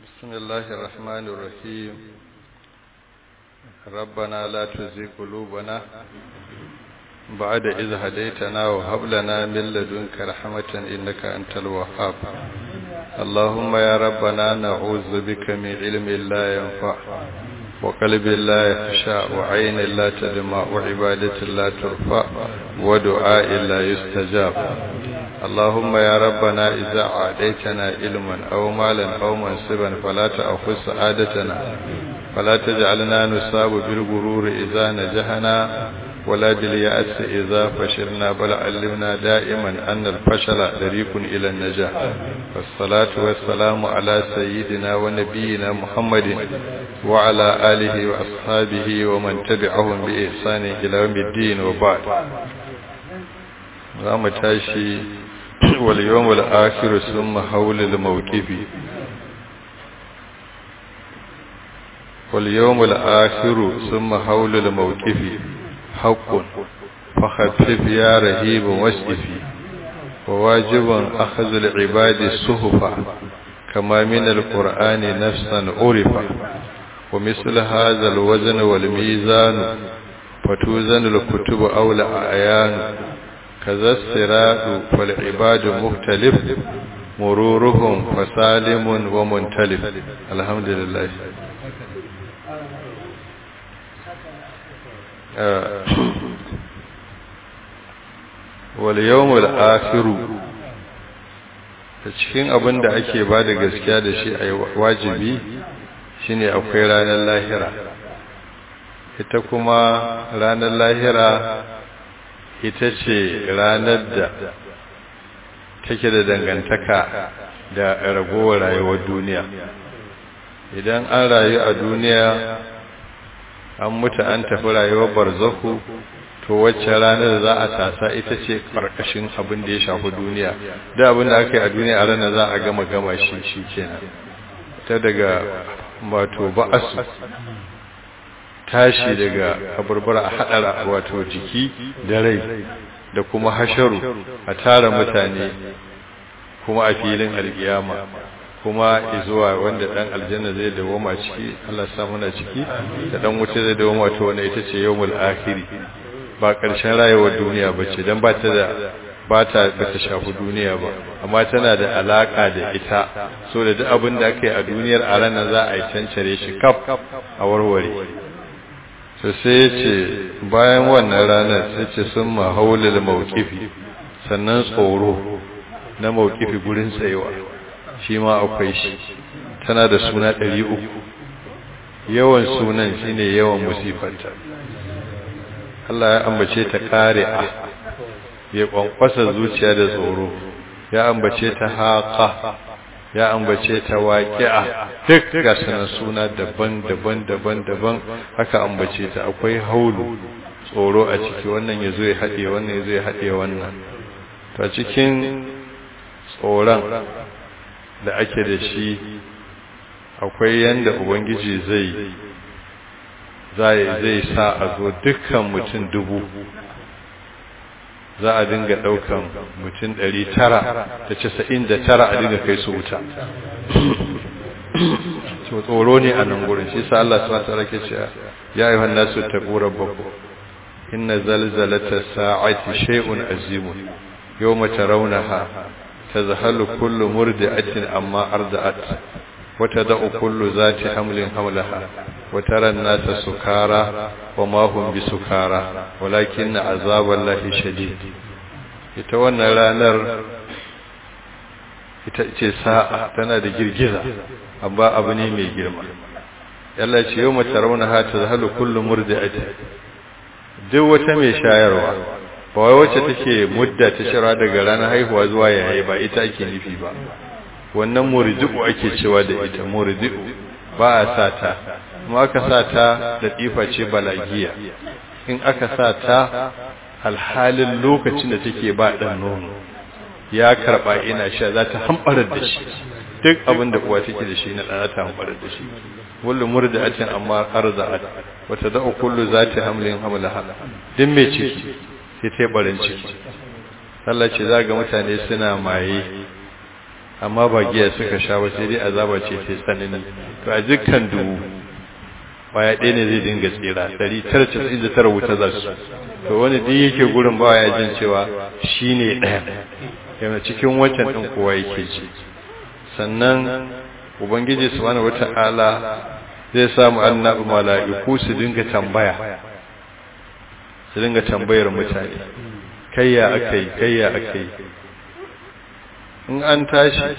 بسم الله الرحمن الرحيم ربنا لا تزغ قلوبنا بعد إذ هديتنا وهب لنا من لدنك رحمة إنك أنت الوهاب اللهم يا ربنا نعوذ بك من علم لا ينفع وقلب لا يخشى وعين لا تدمع وعبادة لا ترفع ودعاء لا يستجاب اللهم يا ربنا إذا عاديتنا علما أو مالا أو منصبا فلا تأخذ سعادتنا فلا تجعلنا نصاب بالغرور إذا نجحنا ولا باليأس إذا فشلنا بل علمنا دائما أن الفشل طريق إلى النجاح والصلاة والسلام على سيدنا ونبينا محمد وعلى آله وأصحابه ومن تبعهم بإحسان إلى يوم الدين وبعد رام تاشي واليوم الآخر ثم حول الموقف واليوم الآخر ثم حول الموقف حق فخفف يا رهيب واسئفي وواجب أخذ العباد الصهفة كما من القرآن نفسا عرفا ومثل هذا الوزن والميزان فتوزن الكتب أو الأعيان كذا السراء فالعباد مختلف مرورهم فسالم ومنتلف الحمد لله waliyawmul akhiru da cikin abin da ake ba da gaskiya da shi a wajibi shine akwai ranar lahira ita kuma ranar lahira ita ce ranar da take da dangantaka da ragowar rayuwar duniya idan an rayu a duniya an mutu an tafi rayuwar barzaku to wacce ranar za a tasa ita ce karkashin abin da ya shafi duniya da abin da aka yi a duniya a ranar za a gama gama shi shi kenan ta daga wato ba'asu tashi daga kaburbura a haɗara wato jiki da rai da kuma hasharu a tara mutane kuma a filin alkiyama kuma izuwa wanda dan aljanna zai dawoma ciki Allah ya muna ciki da dan wuce zai dawoma to wannan ita ce yawmul akhiri ba ƙarshen rayuwar duniya ba ce don ba ta da ba ta ba ta shafi duniya ba amma tana da alaƙa da ita so da duk abin da aka yi a duniyar a ranar za a yi cancare shi kaf a warware so sai ya ce bayan wannan ranar sai ce sun mahaulil mawkifi sannan tsoro na mawkifi gurin tsayewa shi ma akwai shi tana da suna ɗari uku yawan sunan shine yawan musifanta Allah ya ambace ta ƙari'a ya ƙwanƙwasa zuciya da tsoro ya ambace ta haƙa ya ambace ta waƙi'a duk ga sanan suna daban-daban daban-daban haka ambace ta akwai haulu tsoro a ciki wannan ya zo ya haɗe wannan ya zo ya haɗe wannan ta cikin tsoron da ake da shi akwai yanda ubangiji zai zai sa a zo dukkan mutum dubu za a dinga daukan mutum ɗari tara da casa'in da tara a dinga kai su wuta so tsoro ne a nan gurin shi sa Allah su mata rake ce ya yi wannan su taɓo rabbaku inna zalzalata sa'ati shay'un azimun yau mace raunaha ta zahalu kullu murdi'atin amma arda'at وتدع كل ذات حمل حملها وترى الناس سكارى وما هم بسكارى ولكن عذاب الله شديد ita wannan ranar ita ce sa'a tana da girgiza amma abu ne mai girma yalla ce yau mace rauna ha ta zahalu kullu murdi'ati duk wata mai shayarwa ba wai wacce take mudda ta shara daga ranar haihuwa zuwa yayi ba ita ake nufi ba wannan murdi'u ake cewa da ita murdi'u ba a sa ta kuma aka sa ta da tifa ce balagiya in aka sa ta alhalin lokacin da take ba dan nono ya karba ina sha za ta hambarar da shi duk abin da uwa take da shi na ɗana ta hambarar da shi kullu murdi'atin amma arza'at wa tad'u kullu zati hamlin hamlaha din mai ciki sai ta barin ciki Allah ce za ga mutane suna maye amma ba giya suka sha ba sai dai azaba ce ta tsanani to a dukkan dubu baya ɗaya ne zai dinga tsira ɗari tara casa'in da tara wuta za su to wani duk yake gurin ba ya jin cewa shi ne ɗaya yana cikin wancan ɗin kowa yake ji sannan ubangiji subhanahu wata'ala zai samu annabi mala'iku su dinga tambaya su dinga tambayar mutane kayya akai kayya akai in an tashi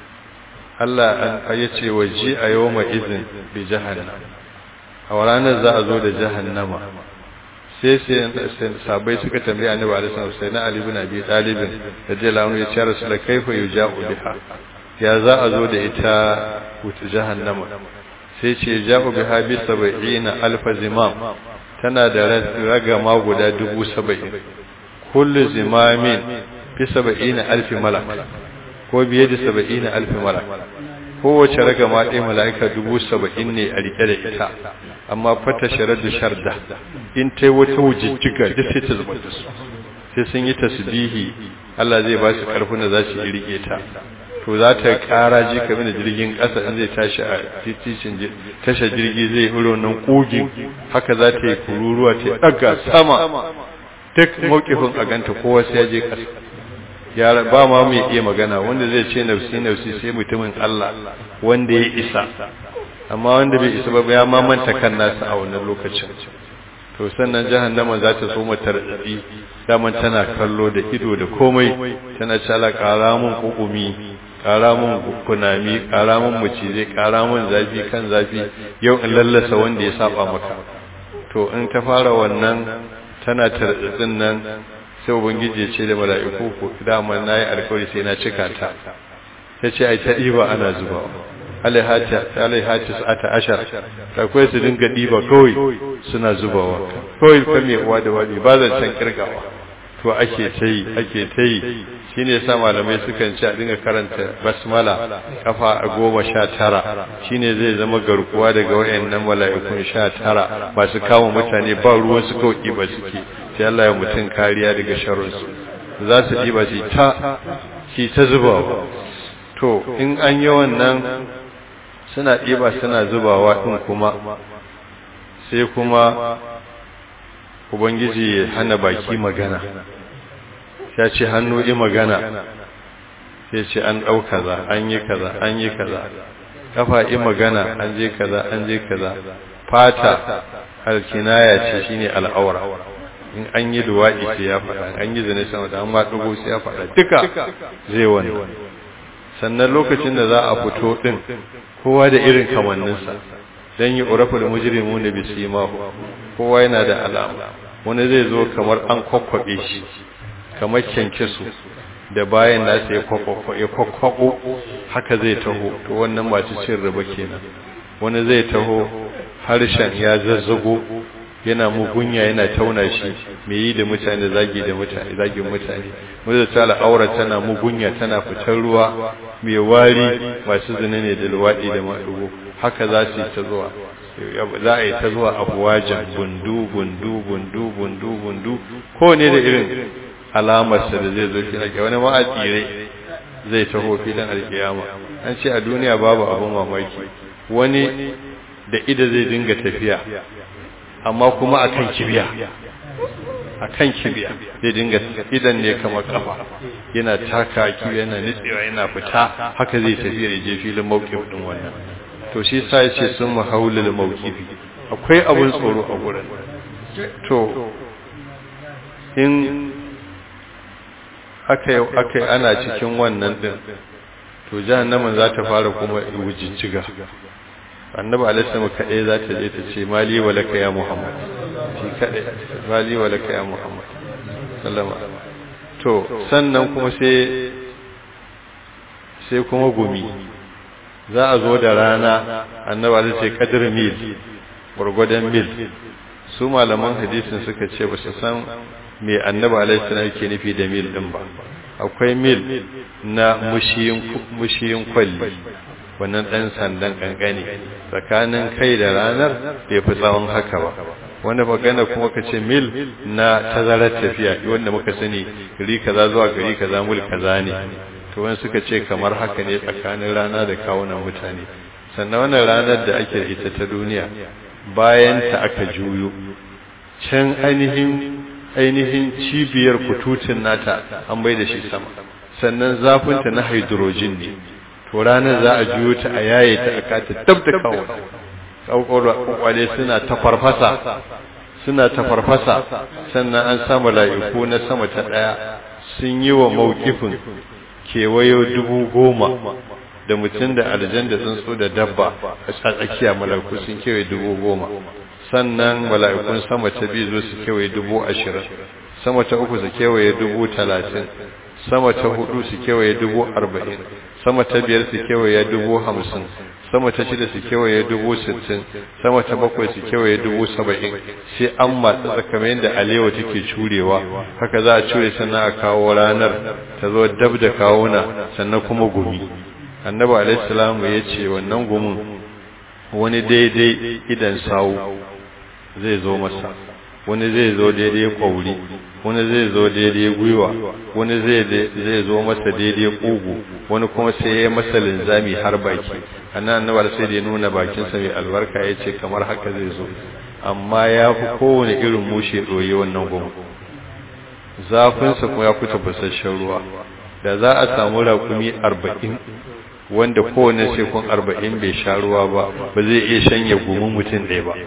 Allah an yace waji a yawma izin bi jahannam a ranar za a zo da jahannama sai sai sabai suka tambaye annabi alaihi wasallam sai na ali ibn abi talib radiyallahu anhu ya ce rasul kaifa yuja'u biha ya za a zo da ita wuta jahannama sai ce ja'u biha bi 70 alf zimam tana da ragama guda dubu saba'in kullu zimamin fi 70 alf malak ko biye da 70 alf malak kowace ragama ɗaya mala'ika dubu saba'in ne a rike da ita amma fata sharar da sharda in ta yi wata wujijjiga duk sai ta zuba da su sai sun yi tasbihi Allah zai ba su ƙarfin da za su yi rike ta to za ta ƙara ji kamar da jirgin ƙasa in zai tashi a titin tashar jirgi zai iro nan ƙugin haka za ta yi kururuwa ta ɗaga sama duk mawkifin a ganta kowa sai ya je ƙasa yara ba ma mai iya magana wanda zai ce nafsi nafsi sai mutumin Allah wanda ya isa amma wanda bai isa ba ya mamanta kan nasa a wannan lokacin to sannan jahannama za ta so mata radadi daman tana kallo da ido da komai tana cala ƙara mun kukumi ƙara mun kunami ƙara mun mucize ƙara mun zafi kan zafi yau in lallasa wanda ya saba maka to in ta fara wannan tana tarzatsin nan sai ubangiji ya ce da mala'iku ko dama na yi alkawari sai na cika ta ta ce ai ta ɗiba ana zuba alaihati sa'ata ashar akwai su dinga ɗiba kawai suna zubawa kawai kan mai uwa da wani ba zan can kirgawa to ake ta yi ake ta yi shi ne sa malamai sukan ce a dinga karanta basmala kafa a goma sha tara shi ne zai zama garkuwa daga wayannan mala'ikun sha tara masu kama mutane ba ruwan su kawai ɗiba suke sai Allah ya mutum kariya daga sharrinsu za su ɗiba su ta shi ta zubawa to in an yi wannan suna ɗiba suna zubawa ɗin kuma sai kuma ubangiji ya hana baki magana ya ce hannu yi magana sai ce an ɗau kaza an yi kaza an yi kaza kafa yi magana an je kaza an je kaza fata alkinaya ce shine al'aura in an yi duwa'i sai ya faɗa an yi zane sama da an ma ɗugo sai ya faɗa duka zai wani sannan lokacin da za a fito ɗin kowa da irin kamanninsa don yi urafa da mujirimu na bisimahu kowa yana da alama wani zai zo kamar an kwakwabe shi kamar kyankyasu da bayan nasa ya kwakwabo haka zai taho to wannan masu cin riba kenan wani zai taho harshen ya zazzago yana mugunya yana tauna shi mai yi da mutane zagi da mutane zagin mutane wanda ta al'aura tana mugunya tana fitar ruwa mai wari masu zina ne da luwaɗi da maɗugo haka za su yi ta zuwa za a yi ta zuwa abuwajen bundu bundu bundu bundu bundu ko ne da irin alamarsa da zai zo fi wani ma a tsire zai taho filin alkiyama an ce a duniya babu abin mamaki wani da ida zai dinga tafiya amma kuma a kan kibiya a kan kibiya zai dinga idan ne kamar kafa yana taka kibiya yana nitsewa yana fita haka zai tafiya ya je filin mawkif din wannan to shi sa ya ce sun mahaulul mawkifi akwai abun tsoro a gurin to in aka aka ana cikin wannan din to jahannamin za ta fara kuma wujijjiga annabi alaihi kaɗai za ta je ta ce mali wa laka ya muhammad shi kaɗai mali wa laka ya muhammad sallama to sannan kuma sai sai kuma gumi za a zo da rana annabi alaihi sai kadir mil gwargwadon mil su malaman hadisin suka ce ba su san me annabi alaihi salam yake nufi da mil din ba akwai mil na mushiyin kwalli wannan ɗan sandan ƙanƙani tsakanin kai da ranar bai fi tsawon haka ba wanda magana kuma ka ce mil na tazarar tafiya wanda muka sani gari kaza zuwa gari kaza mil kaza ne to wani suka ce kamar haka ne tsakanin rana da kawunan mutane sannan wannan ranar da ake ita ta duniya bayan ta aka juyo can ainihin ainihin cibiyar kututun nata an bai da shi sama sannan zafinta na hydrogen ne to ranar za a juyo ta a yaye ta a kata dab da kawo kwakwale suna ta farfasa suna ta farfasa sannan an samu la'iku na sama ta ɗaya sun yi wa mawkifin kewayo dubu goma da mutum da aljan da tsuntsu da dabba a tsakiya mala'iku sun kewaye dubu goma sannan mala'ikun sama ta biyu zo su kewaye dubu ashirin sama ta uku su kewaye dubu talatin sama ta hudu su kewaye dubu arba'in sama ta biyar su kewaye dubu hamsin sama ta shida su kewaye dubu sittin sama ta bakwai su kewaye dubu saba'in sai an matsa tsakamin da alewa take curewa haka za a cure sannan a kawo ranar ta zo dab da kawuna sannan kuma gumi annabi alaihi ya ce wannan gumin wani daidai idan sawu zai zo masa wani zai zo daidai kwauri wani zai zo daidai gwiwa wani zai zo masa daidai kugu wani kuma sai ya masa linzami har baki annan annabar sai da ya nuna bakinsa mai albarka ya ce kamar haka zai zo amma ya fi kowane irin mushe ɗoyi wannan gumu zafinsa kuma ya kuta basasshen ruwa da za a samu rakumi arba'in wanda kowane sekun arba'in bai sha ruwa ba ba zai iya shanye gumin mutum ɗaya ba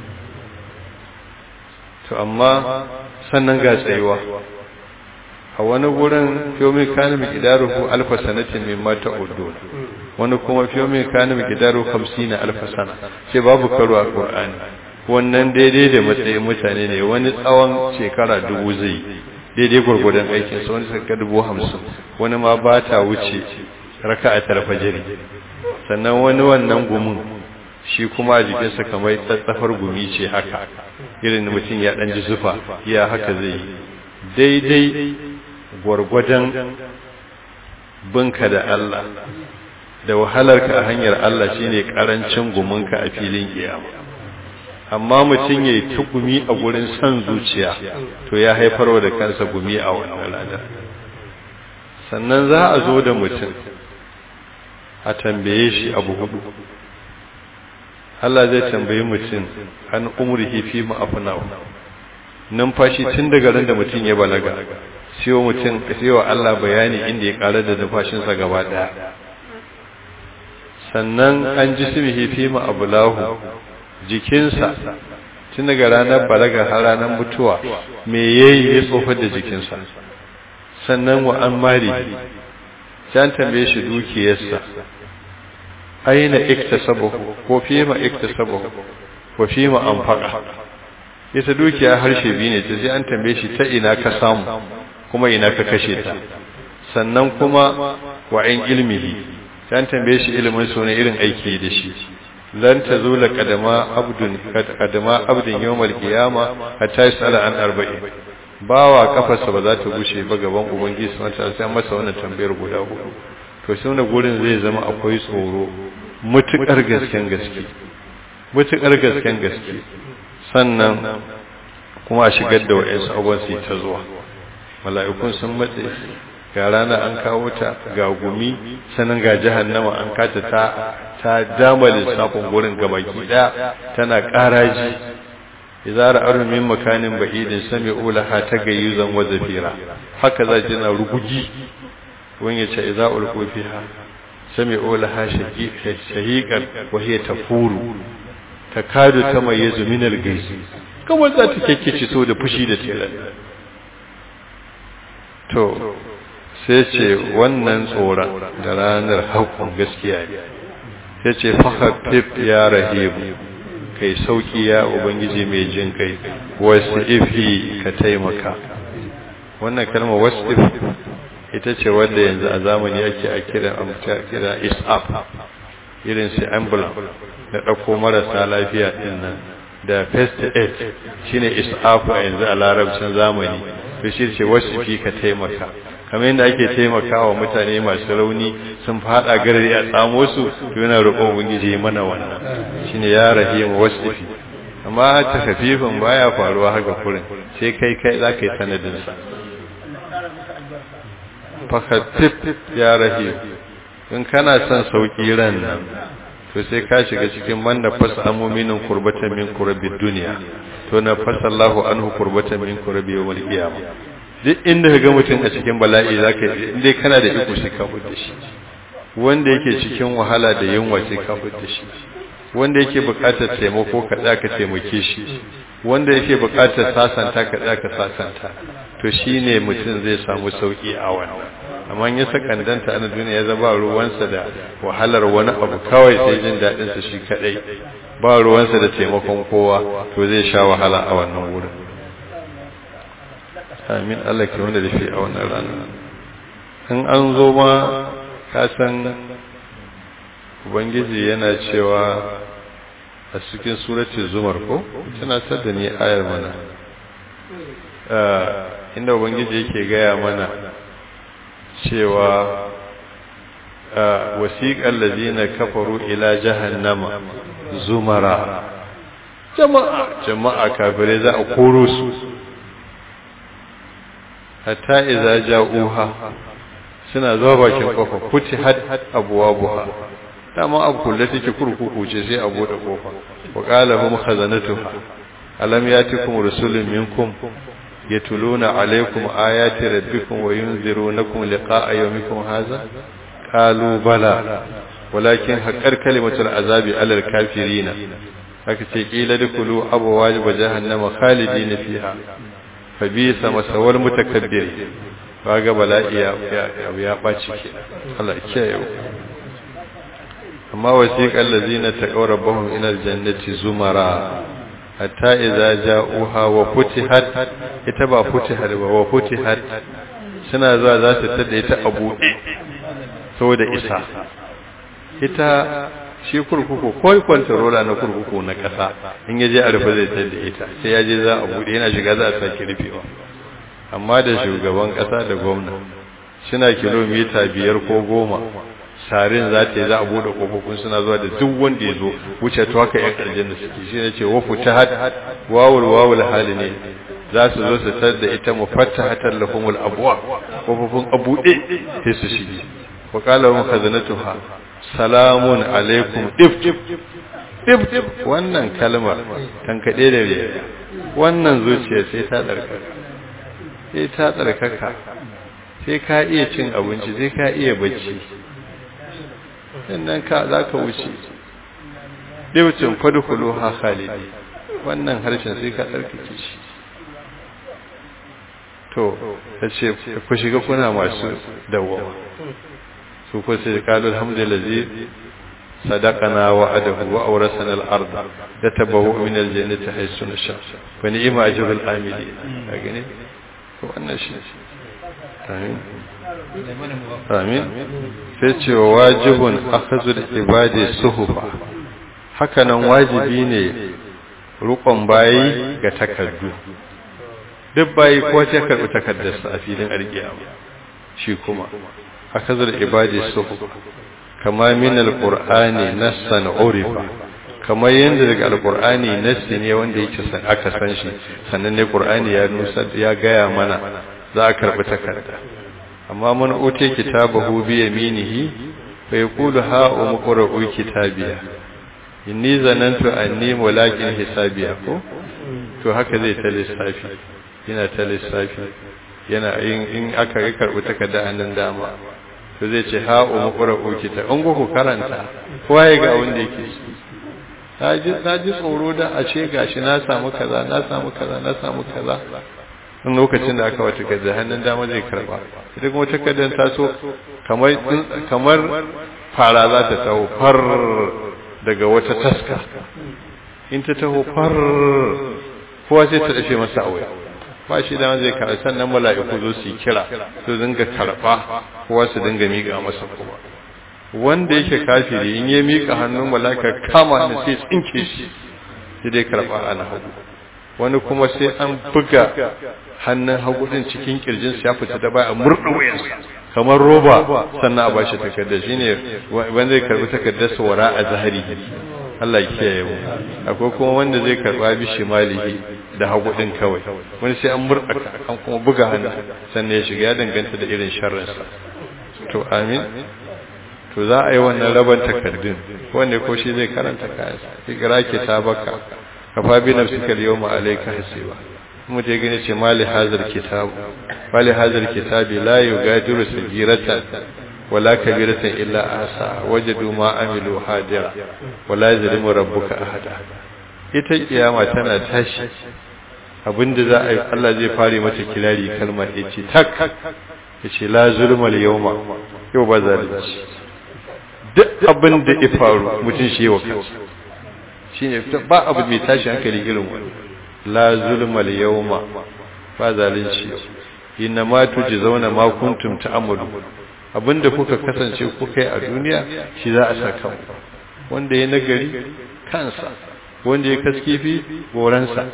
to amma sannan ga tsayuwa a wani gurin fiyomi kanin mikidaruhu alfa sanatin min mata udun wani kuma fiyomi kanin mikidaruhu hamsin na alfa sana sai babu karo a ƙur'ani wannan daidai da matsayin mutane ne wani tsawon shekara dubu zai daidai gwargwadon aikinsa wani sarka dubu hamsin wani ma ba ta wuce raka a tarfajiri sannan wani wannan gumin shi kuma a jikinsa kamar tsatsafar gumi ce haka irin mutum ya ɗan ji zufa ya haka zai yi daidai gwargwadon binka da Allah da wahalarka a hanyar Allah shine karancin guminka a filin kiyama amma mutum ya yi ta gumi a gurin son zuciya to ya haifarwa da kansa gumi a wannan ranar sannan za a zo da mutum a tambaye shi abu hudu Allah zai tambayi mutum an umrihi fi ma'afnahu numfashi tun daga ran da mutum ya balaga siyo mutum siyo Allah bayani inda ya ƙara da numfashinsa gaba ɗaya sannan an ji simihi fi ma'abulahu jikinsa tun daga ranar balaga har ranar mutuwa me yayi ya tsofar da jikinsa sannan wa an mari sai tambaye shi dukiyarsa aina iktasabahu ko fima iktasabahu wa fima anfaqa ita dukiya harshe biyu ne ta sai an tambaye shi ta ina ka samu kuma ina ka kashe ta sannan kuma wa in ilmihi sai an tambaye shi ilimin su ne irin aiki da shi lan tazula qadama abdun qadama abdin yawmal qiyama hatta yasala an arba'in bawa kafarsa ba za ta gushe ba gaban ubangiji subhanahu wa ta'ala sai masa wannan tambayar guda hudu to shi wannan gurin zai zama akwai tsoro mutukar gasken gaske mutukar gasken gaske sannan kuma a shigar da wa'ansu abubuwan su ta zuwa mala'ikun sun matse ga rana an kawo ta ga gumi sannan ga jahannama an kata ta ta dama lissafin gurin gabaki daya tana karaji idza ra'ar min makanin ba'idin sami'u laha tagayyuzan wa zafira haka za ji na rugugi wani ya ce idza ulqu fiha sami'u laha shahiqan wa hiya tafuru takadu tamayyazu min al-ghayz kamar za ta kekkece so da fushi da tilan to sai ce wannan tsoron da ranar haƙƙun gaskiya ne sai ce fahaffif ya rahibu kai sauki ya ubangiji mai jin kai wasu ifi ka taimaka wannan kalmar wasu if ita ce wadda yanzu a zamani ake a kira kira isaf irin su ambulance da ɗauko marasa lafiya ɗin nan da first aid shine isaf a yanzu a larabcin zamani to shi ce wasu fi ka taimaka kamar yadda ake taimakawa mutane masu rauni sun fada garari a tsamo su to yana roƙon ubangiji mana wannan shine ya rahimu wasfi amma ta kafifin baya faruwa haka kurin sai kai kai za ka yi sanadin sa fakhaffif ya rahim in kana son sauki ran nan to sai ka shiga cikin man da fasa amuminin kurbatan min kurabid duniya to na fasa Allahu anhu kurbatan min kurabi yawmal qiyamah duk inda ka ga mutum a cikin bala'i zaka inda kana da iko sai ka fudda shi wanda yake cikin wahala da yunwa sai ka fudda shi wanda yake buƙatar taimako ka tsaya ka taimake shi wanda yake buƙatar sasanta ka tsaya ka sasanta to shine mutum zai samu sauki a wannan amma ya sakandanta a duniya ya zaba ruwansa da wahalar wani abu kawai sai jin daɗin sa shi kadai ba ruwansa da taimakon kowa to zai sha wahala a wannan wurin amin Allah ke wanda da shi a wannan rana in an zo ma ka san ubangiji yana cewa a cikin surati zumar ko tana da ni ayar mana inda ubangiji yake gaya mana cewa wasiƙar lazina kafaru ila jahannama zumara jama'a jama'a kafirai za a koro su hatta iza ja'uha suna zuwa bakin kofa kuti had abwabuha dama abu kullu take kurkuku ce sai a bude kofa wa qala hum khazanatuha alam yatikum rusulun minkum yatluna alaykum ayati rabbikum wa yunzirunakum liqa'a yawmikum hadha qalu bala walakin haqqar kalimatul azabi alal kafirina haka ce kila dukulu abwaab jahannama khalidina fiha fa bisa masawal mutakabbir kaga bala'i ya ya baci ke Allah kiyaye amma wasiqal ladzina taqaw rabbahum ila aljannati zumara hatta idza ja'uha wa futihat ita ba futihat ba wa futihat suna zuwa za su tada ita a buɗe saboda isa ita shi kurkuku ko kwantarola na kurkuku na ƙasa in yaje a rufe zai tada ita sai ya je za a buɗe yana shiga za a sake rufewa amma da shugaban ƙasa da gwamna suna kilomita biyar ko goma sarin za ta yi za a bude kofofin suna zuwa da duk wanda ya zo wuce to haka yan aljanna suke shi ne ce wafu ta had wawul wawul hali ne za su zo su tar da ita mufattahatan lahumul abwa kofofin abude sai su shige wa qala hum khazanatuha salamun alaikum if if wannan kalmar kan kade da riya wannan zuciya sai ta tsarkaka sai ta tsarkaka sai ka iya cin abinci sai ka iya bacci sannan ka za ka wuce ɗaucin fadukulu ha khalidi wannan harshen sai ka tsarkake shi to ta ce ku shiga kuna masu dawowa su ko sai kalu alhamdulillahi sadaqana wa adahu wa awrasana al-ard yatabawu min al-jannati haythu nasha fa ni'ma ajrul amili ka gane to wannan shi amin amin sai ce wa wajibun akhazul ibadi suhufa hakanan wajibi ne rukon bayi ga takardu duk bayi ko ta karbi takardarsa a filin alkiyama shi kuma akhazul ibadi suhufa kama min alqur'ani nassan urifa kamar yadda daga alqur'ani nassi ne wanda yake san aka san shi sannan ne qur'ani ya nusa ya gaya mana za a karbi takarda amma man ote kitabahu bi yaminihi fa yaqulu ha umqra'u kitabiya inni zanantu anni mulakin hisabiya ko to haka zai ta lissafi yana ta lissafi yana in in aka ga karbu takarda annan dama to zai ce ha umqra'u kitab an ku karanta kowa ya ga wanda yake ji na ji tsoro da a ce gashi na samu kaza na samu kaza na samu kaza in lokacin da aka wata kaza hannun dama zai karba ita kuma takardar ta so kamar kamar fara za ta taho far daga wata taska in ta taho far kowa sai ta dafe masa awai ba shi da zai karɓa sannan mala'iku zo su yi kira su dinga karɓa kowa su dinga miƙa masa kuma wanda yake kafiri in ya miƙa hannun mala'ika kama ne sai tsinke shi sai dai karɓa ana hagu wani kuma sai an buga hannun hagu din cikin kirjin ya fita da baya murda wayansa kamar roba sannan a bashi takarda shine wanda zai karbi takardar sa wara a zahari Allah ya kiyaye mu akwai kuma wanda zai karba bi shimalihi da hagu din kawai wani sai an murɗaka an kuma buga hannu sannan ya shiga ya danganta da irin sharrinsa to amin to za a yi wannan raban takardun wanda ko shi zai karanta kayansa ikira ke ta baka kafa bi nafsika al-yawma alayka hasiba mu je gani ce mali hazar kitab mali hazar kitabi la yugadiru sagiratan wala kabiratan illa ahsa wajadu ma amilu hadira wala yazlimu rabbuka ahada ita kiyama tana tashi abinda za a yi Allah zai fare mata kirari kalmar yace tak yace la zulmal yawma yau ba zalunci duk abin da ya faru mutum shi wa kansa shine ba abu mai tashi hankali irin wani la zulmal yawma ba zalunci inna ma tujzauna ma kuntum ta'malu abinda kuka kasance kuka yi a duniya shi za a saka wanda ya nagari kansa wanda ya kaskifi goransa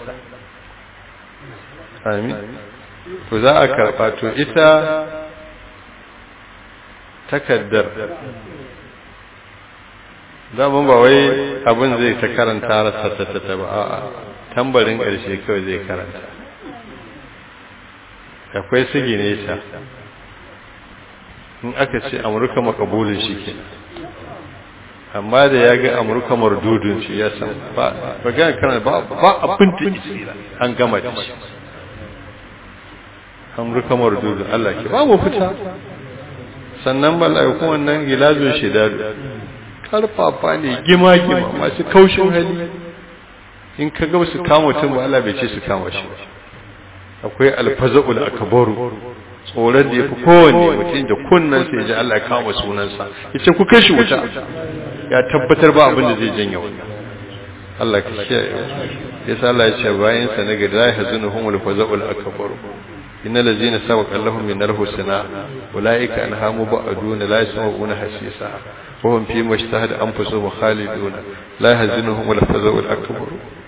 amin to za a karba to ita takaddar daman ba wai abin zai ta karanta rasa ta ta ba a'a tambarin ƙarshe kawai zai karanta akwai sigi nesa in aka ce amurka makabulin shi ke amma da ya ga amurka mardudun shi ya san ba ba ga karanta ba abin da isira an gama da shi amurka mardudun Allah ke ba mu fita sannan bala'ikun wannan gilazun shidadu karfafa ne gima-gima masu kaushin hali in ka ga su kama mutum ba Allah bai ce su kama shi akwai alfaza'ul akbaru tsoron da yafi kowanne mutum da kunnan sai ji Allah ya kama sunansa yace ku kai shi wuta ya tabbatar ba abin da zai janye wannan Allah ka kiyaye yasa Allah ya ce bayan sa na gada ya hazunuhum alfaza'ul akbaru innal ladzina sabaqa lahum min alhusna ulaika anha mubaduna la yasma'una hasisa وهم فيما اشتهد أنفسهم خالدون لا يهزنهم الفزع الأكبر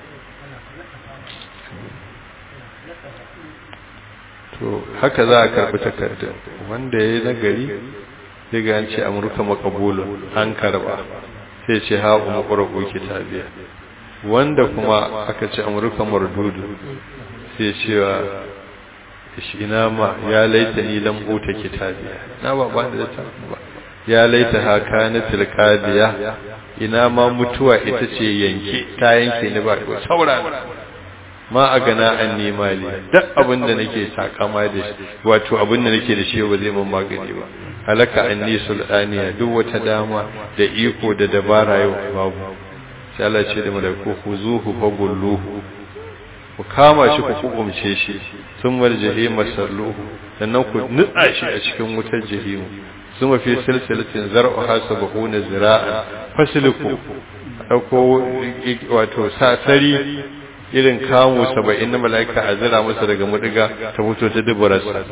to haka za a karbi takarda wanda ya yi nagari daga an ce amurka makabulun an karba sai ce ha umu ƙwararru kitabiya wanda kuma aka ce amurka mardudu sai cewa shi ina ma ya laita ni lam uta kitabiya na ba ba da ta ba ya laita haka na tilkadiya ina ma mutuwa ita ce yanke ta yanke ni ba ko saura ma a gana an nema li duk abin da nake takama da shi wato abin da nake da shi ba zai mun magani ba halaka anni sultaniya duk wata dama da iko da dabara yau babu sai Allah ce da malaiku khuzuhu fagulluhu ku kama shi ku hukumce shi sun marjahi masalluhu sannan ku nutsa shi a cikin wutar jahimu ثم في سلسلة زرعها سبعون زراعا فسلكوا ɗauko wato sasari irin kamu saba'in na mala'ika a zira masa daga mudiga ta fito ta dubararsa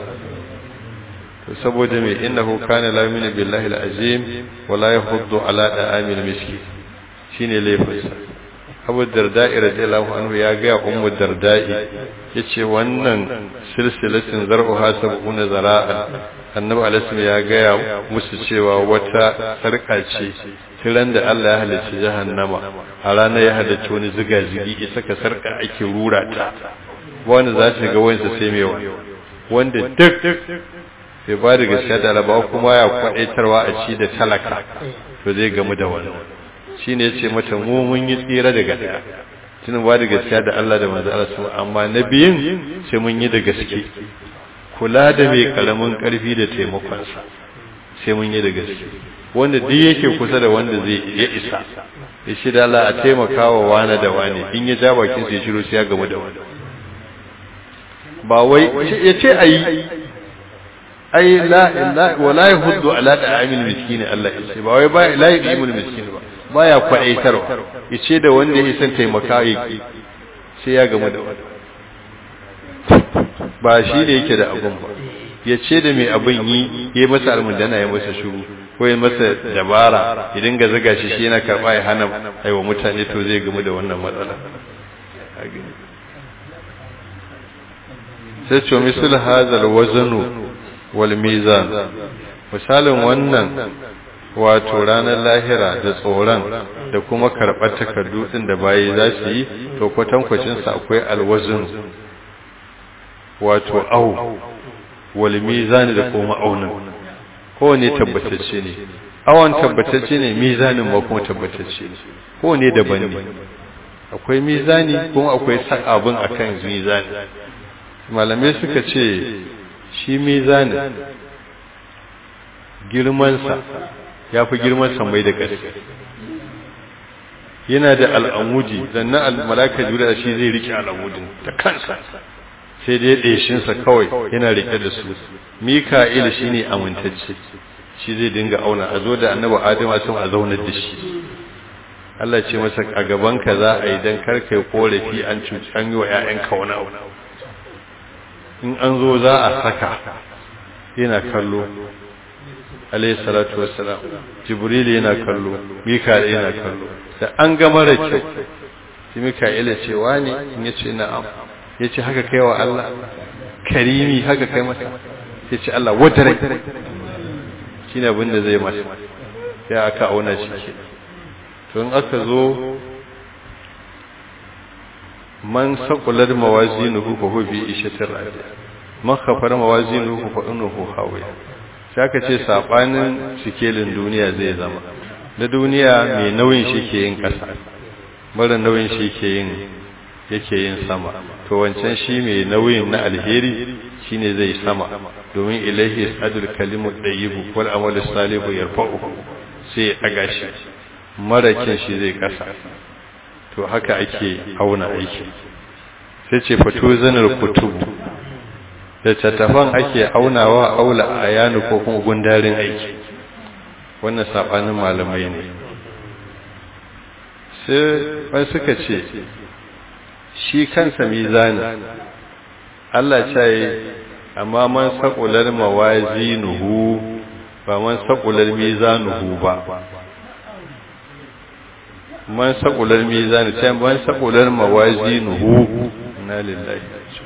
to saboda mai innahu kana la yu'minu billahi al-azim wa la yahuddu ala da'amil miski shine laifinsa Abu Darda'i radiyallahu anhu ya ga Ummu Darda'i yace wannan silsilatin zar'uha sab'una zara'a annabi alaihi ya gaya musu cewa wata sarka ce tiran da Allah ya halicci jahannama a ranar ya halicci wani ziga zigi ya saka sarka ake rura ta wanda za ta ga wansa sai mai wanda duk bai ba da gaskiya da alaba kuma ya kwadaitarwa a ci da talaka to zai gamu da wani shine yace mata mu mun yi tsira daga daya tunan ba da gaskiya da Allah da manzo Allah amma na biyin sai mun yi da gaske kula da mai karamin karfi da taimakonsa sai mun yi da gaske wanda duk yake kusa da wanda zai ya isa ya shi da Allah a taimaka wa wani da wani in ya ja bakin sai shiru sai ya gamu da wani ba wai ya ce ayi ai la la wala yahuddu ala da'amil miskin Allah ya ce ba wai ba la yadimul miskin ba baya kwadaitarwa ya ce da wanda ya san taimaka yake sai ya gamu da wani ba shi da yake da abun ba ya ce da mai abin yi ya masa almundana ya masa shuru ko ya masa dabara ya dinga zaga shi shi yana karɓa ya hana aiwa mutane to zai gamu da wannan matsala sai ce misal hazal wazanu wal mizan misalin wannan wato ranar lahira da tsoron da kuma karɓar takardu ɗin da bayi za su yi to kwatankwacinsa akwai alwazin wato au wal mizani da kuma aunin kowane tabbatacce ne awon tabbatacce ne mizanin ma kuma tabbatacce ne kowane daban ne akwai mizani kuma akwai abin akan mizani malamai suka ce shi mizani girmansa ya fi girman mai da ƙarfi yana da al'amudi sannan malaka jura shi zai rike al'amudin ta kansa sai dai ɗeshinsa kawai yana rike da su mika'il shi ne amintacce shi zai dinga auna a zo da annaba adama sun a zaunar da shi Allah ce masa a gabanka za a yi don karka yi korafi an cuci an yi wa ‘ya'yanka wani abu in an zo za a saka yana kallo alayhi salatu wassalam jibril yana kallo mika'il yana kallo da an ga mara kyau sai mika'il ce wani in yace na'am yace haka kai wa Allah karimi haka kai masa yace Allah wadare shine abin da zai masa sai aka auna shi ke to in aka zo man saqulat mawazinuhu fa huwa bi ishatir radiya man khafara mawazinuhu fa innahu hawiya sai aka ce sabanin sikelin duniya zai zama na duniya mai nauyin shi ke yin ƙasa mara nauyin shi ke yin yake yin sama to wancan shi mai nauyin na alheri shine zai sama domin ilahi sadul kalimu dayyibu wal amalu salihu yarfa'u sai ya daga shi marakin shi zai ƙasa to haka ake auna aiki sai ce fito zanar kutubu da tattafan ake aunawa aula a yanu ko kuma gundarin aiki wannan sabanin malamai ne sai wani suka ce shi kansa mizani Allah ce amma man saqular mawazinuhu ba man saqular mizanuhu ba man saqular mizani sai man saqular mawazinuhu na lillahi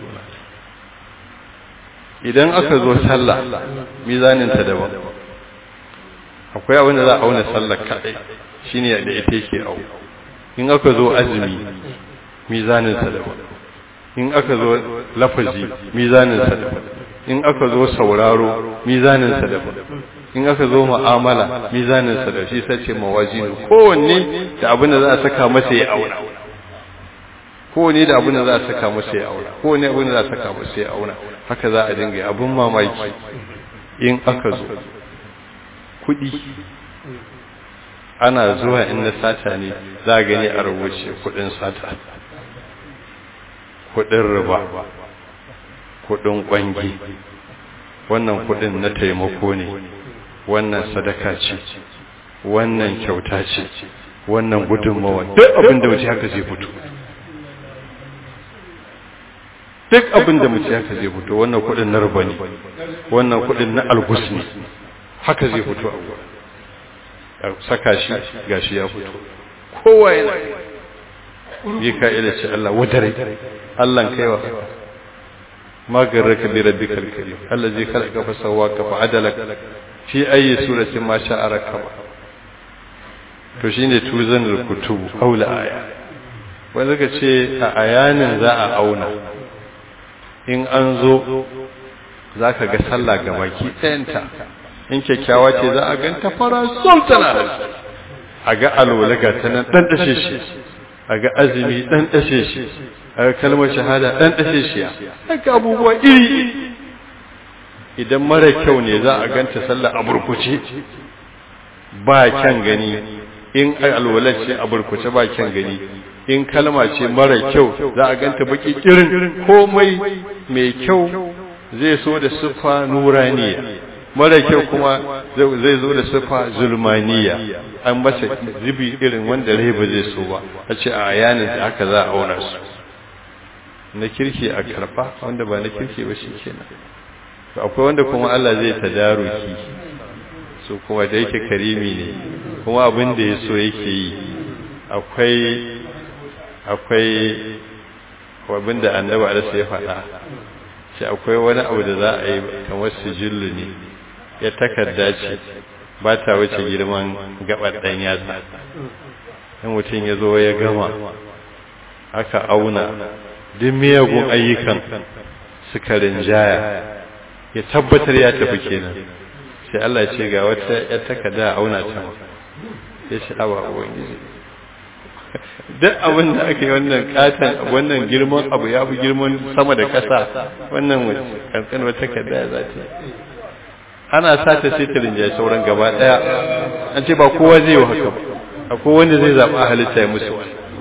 idan aka zo sallah mizanin ta daban akwai abin da za a auna sallar kadai shine da ita yake au in aka zo azumi mizanin sa daban in aka zo lafazi mizanin sa daban in aka zo sauraro mizanin sa daban in aka zo mu'amala mizanin sa da shi sace mawazinu kowanne da abin da za a saka masa ya auna kowane da abin da za a saka masa ya auna kowane abin da za a saka masa ya auna haka za a dinga abin mamaki in aka zo kuɗi ana zuwa in na sata ne za a gani a rubuce kuɗin sata kuɗin riba kuɗin ƙwangi wannan kuɗin na taimako ne wannan sadaka ce wannan kyauta ce wannan gudunmawa duk abin da wuce haka zai fito duk abin da mutum haka zai fito wannan kudin na ruba ne wannan kudin na algus ne haka zai fito a wurin saka shi gashi ya fito kowa yana yi ka'ida ce Allah wadare Allah kaiwa magarraka bi rabbikal karim Allah zai kalaka fa sawaka fa adalak fi ayi suratin ma sha'a rakaba to shine tuzanul kutubu aula aya wanda ka ce a ayanin za a auna in an zo za ka ga sallah ga baki ɗayanta in kyakkyawa ce za a ganta fara sultana a ga alwala ga ta nan ɗan ɗashe shi a ga azumi ɗan ɗashe shi a ga kalmar shahada ɗan ɗashe shi haka abubuwa iri idan mara kyau ne za a ganta sallah a burkuce ba kyan gani in alwala ce a burkuce ba kyan gani in kalma ce mara kyau za a ganta baki kirin komai mai kyau zai so da siffa nuraniya mara kyau kuma zai zo da siffa zulmaniya an masa zubi irin wanda rai ba zai so ba a ce a yanin da haka za a auna su na kirki a karba wanda ba na kirki ba shi kenan akwai wanda kuma Allah zai tadaruki su kuma da yake karimi ne kuma abin da ya so yake yi akwai akwai abin da annaba alisa ya faɗa shi akwai wani abu da za a yi kamar sijillu ne ya takarda ce ba ta wuce girman gabar ɗan yatsa in mutum ya zo ya gama aka auna duk miyagun ayyukan suka rinjaya ya tabbatar ya tafi kenan sai Allah ce ga wata ya takarda auna ta ya ce awa ubangiji duk abin da aka yi wannan katon wannan girman abu ya fi girman sama da ƙasa wannan kankan wata takarda ya zata ana sata sai ta rinjaye sauran gaba daya an ce ba kowa zai yi haka ba akwai wanda zai zaɓa halitta ya musu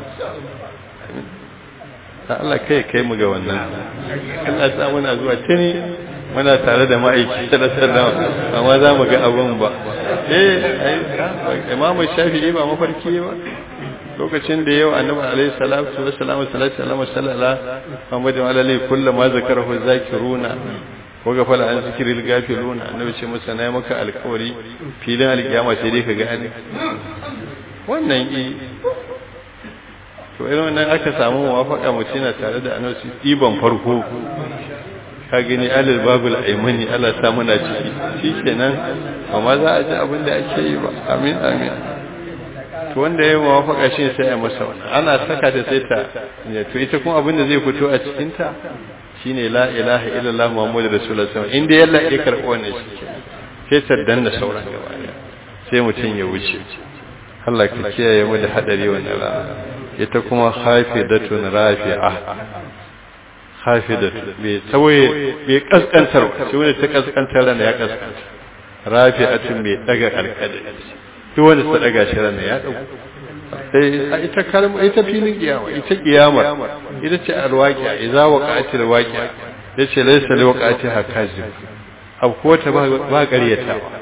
Allah kai kai mu ga wannan Allah ta muna zuwa tuni muna tare da ma'aiki da sallallahu amma za mu ga abun ba eh Imam Shafi'i ba mafarki ba lokacin da yau annabi alaihi salatu wassalam sallallahu alaihi wasallam Muhammad wa alihi kullu ma zakarahu zakiruna ko ga fala an zikiril gafiluna annabi ce masa na maka alƙawari filin alƙiyama sai dai ka gane wannan i to irin wannan aka samu muwafaka mutum na tare da annabi ɗiban farko ka gani alil babul aimani Allah ta muna ciki shikenan amma za a ji abin da ake yi ba amin amin to wanda ya muwafaka shi sai ya masa wannan ana saka ta sai ta to ita kuma abin da zai fito a cikin ta shine la ilaha illallah muhammadu rasulullah sallallahu alaihi wasallam inda yalla ya karɓi wannan shi sai ta danna sauran gaba sai mutum ya wuce Allah ka kiyaye mu da hadari wannan rana ita kuma hafidatun rafi'a hafidatu bai tawaye bai kaskantar shi wanda ta kaskantar ran ya kaskanta rafi'atun mai daga karkade duk wanda ta daga shi ran ya dago sai ita kalma ita filin kiyama ita kiyama ita ce alwaqi'a idza waqa'atil waqi'a yace laysa liwaqa'atiha kazib abu ko ta ba ƙaryatawa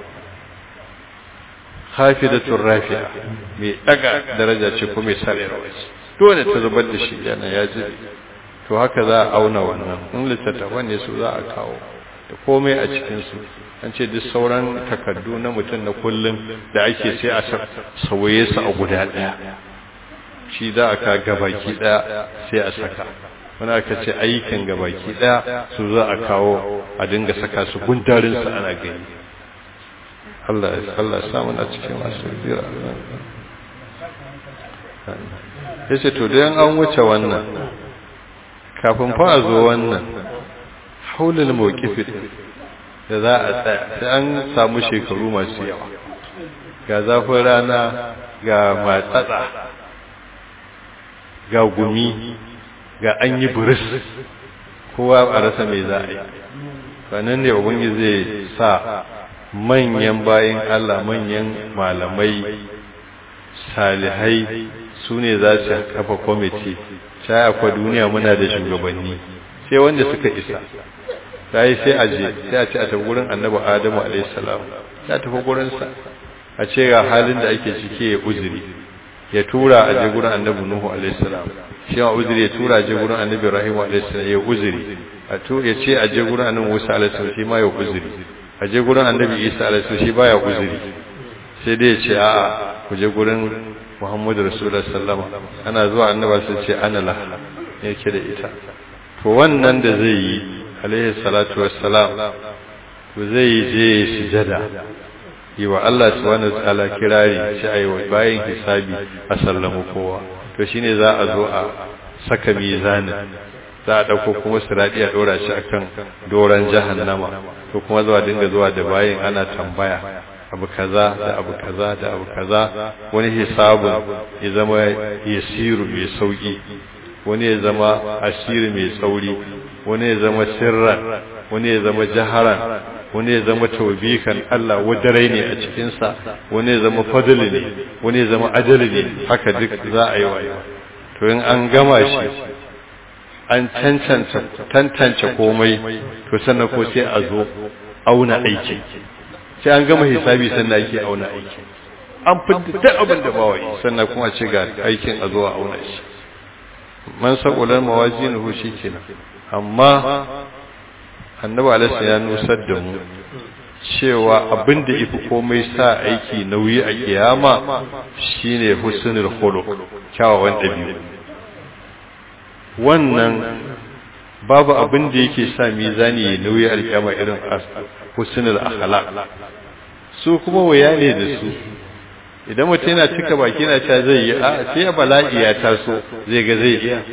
hafidatur rafi'a mai daga daraja ce ko mai sarewa ce dole ta zubar da shi yana ya ji to haka za a auna wannan in littattafan ne su za a kawo da komai a cikin su an ce duk sauran takardu na mutum na kullum da ake sai a sauye su a guda daya shi za a ka gabaki daya sai a saka wani aka ce aikin gabaki daya su za a kawo a dinga saka su gundarin su ana gani Allah Allah samu na cikin masu bira ya ce to don an wuce wannan kafin fa a zo wannan haulul mawqifin da za a tsaya sai an samu shekaru masu yawa ga zafin rana ga matsatsa ga gumi ga an yi buris kowa a rasa mai za a yi sannan ne ubangi zai sa manyan bayan Allah manyan malamai salihai su ne za su kafa kwamiti sai akwa duniya muna da shugabanni sai wanda suka isa sai sai a je sai a ce a tafi gurin annabi adamu alaihissalam ya tafi gurinsa a ce ga halin da ake ciki ya uzuri ya tura a je gurin annabi nuhu alaihissalam shi ma uzuri ya tura a je gurin annabi ibrahim alaihissalam ya uzuri a to ya ce a je gurin annabi musa alaihissalam shi ma ya uzuri a je gurin annabi isa alaihissalam shi baya uzuri sai dai ya ce a'a ku je gurin muhammadu rasulullah sallama ana zuwa annaba sai ce ana la yake da ita to wannan da zai yi alaihi salatu wassalam to zai yi je sujada yi wa Allah subhanahu wa ta'ala kirari shi ayi wa bayan hisabi a sallamu kowa to shine za a zo a saka mizanin za a dauko kuma sirati a dora shi akan doran jahannama to kuma zuwa dinga zuwa da bayin ana tambaya abu kaza da abu kaza da abu kaza wani hisabun ya zama yasiru mai sauki wani ya zama asiri mai tsauri wani ya zama sirran wani ya zama jaharan wani ya zama taubikan Allah wadarai ne a cikinsa wani ya zama fadli ne wani ya zama ajali ne haka duk za a yi wayo to in an gama shi an cancanta tantance komai to sannan ko sai a zo auna aiki sai an gama hisabi sannan ake auna aiki an fidda duk abin da ba wai sannan kuma ce ga aikin a zo a auna shi man saqulan mawazinuhu shikenan amma annabi alaihi ya nusar da mu cewa abin da ifi komai sa aiki nauyi a kiyama shine husnul khuluq kyawawan dabi'u wannan babu abin da yake sa mizani ya nauyi a kiyama irin husnul akhlaq su kuma waya ne da su idan mutum yana cika baki na ta zai yi a sai bala'i ya taso zai ga zai iya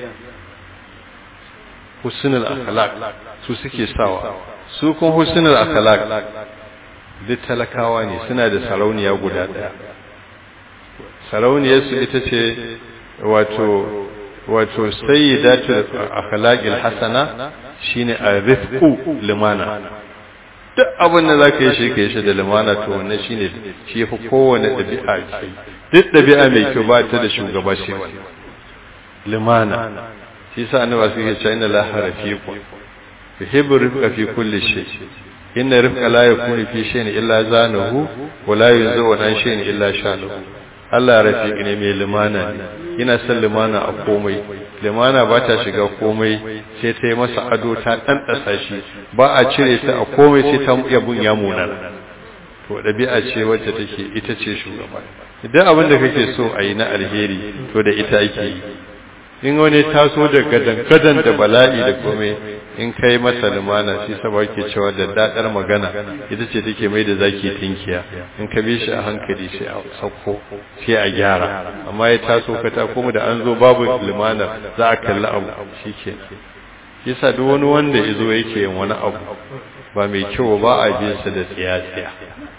husnul akhlaq su suke sawa su kuma husnul akhlaq duk talakawa ne suna da sarauniya guda daya sarauniyar su ita ce wato wato sayyidatu akhlaqil hasana shine arifqu limana duk abin da zaka yi shi ka yi shi da limana to wannan shine shi yafi kowane dabi'a ce duk dabi'a mai kyau ba ta da shugaba sai wannan limana shi yasa annabi sai ya ce inna la harafiqu yuhibbu rifqa fi kulli shay inna rifqa la yakunu fi shay'in illa zanahu wa la yunzu an shay'in illa shanahu Allah rafiq ne mai limana ne yana son limana a komai limana ba ta shiga komai sai ta yi masa ado ta ɗanɗasa shi ba a cire ta a komai sai ta yabun ya munana to ɗabi'a ce wacce take ita ce shugaba idan abin da kake so a yi na alheri to da ita ake yi in wani taso da gadan da bala'i da komai in kai masa lumana shi saba ke cewa da dadar magana ita ce take mai da zaki tinkiya in ka bi shi a hankali sai a sauko sai a gyara amma ya taso ka ta kuma da an zo babu lumana za a kalli abu shike yasa duk wani wanda yazo yake yin wani abu ba mai kyau ba a bin sa da tsiya